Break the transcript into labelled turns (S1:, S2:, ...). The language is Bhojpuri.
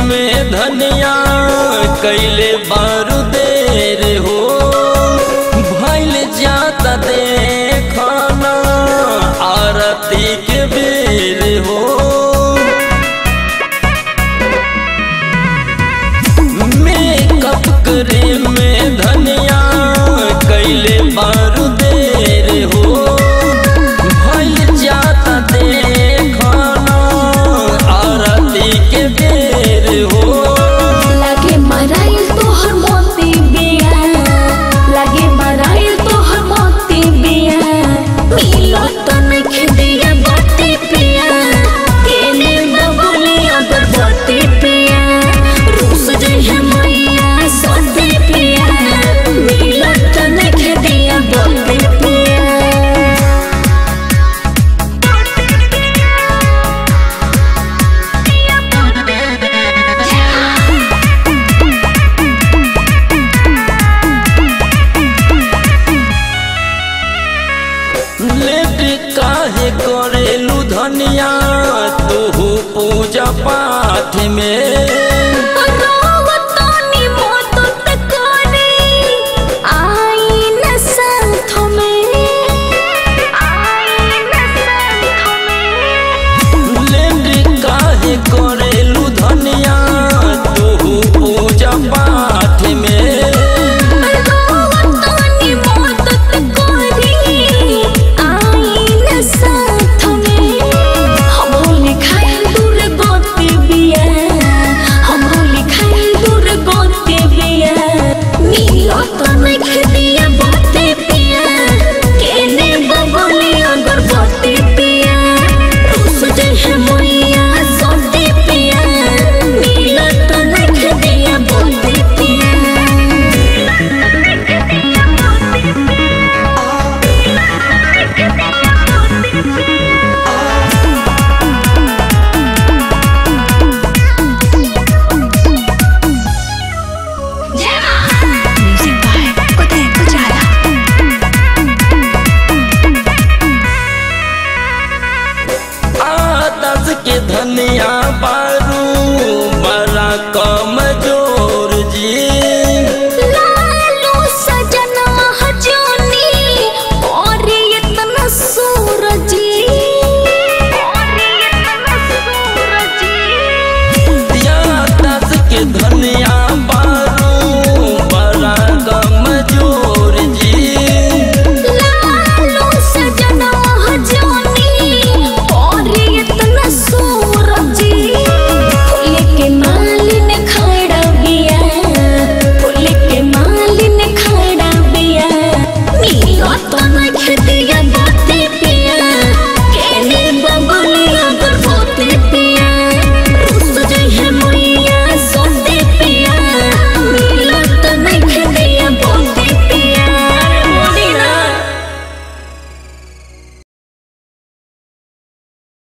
S1: में धनिया कैले बारू देर हो भैल जाता देखना आरती के बेर हो मेकअप करे में धनिया कैले बारू देर हो भइल जाता देखना आरती के बेर हो
S2: लागे मराइल तोहर मोती बिया लागे मराइल तोहर मोती बिया मिलो तो नइखे दिया बाती पिया केने बबुली अगरबत्ती पिया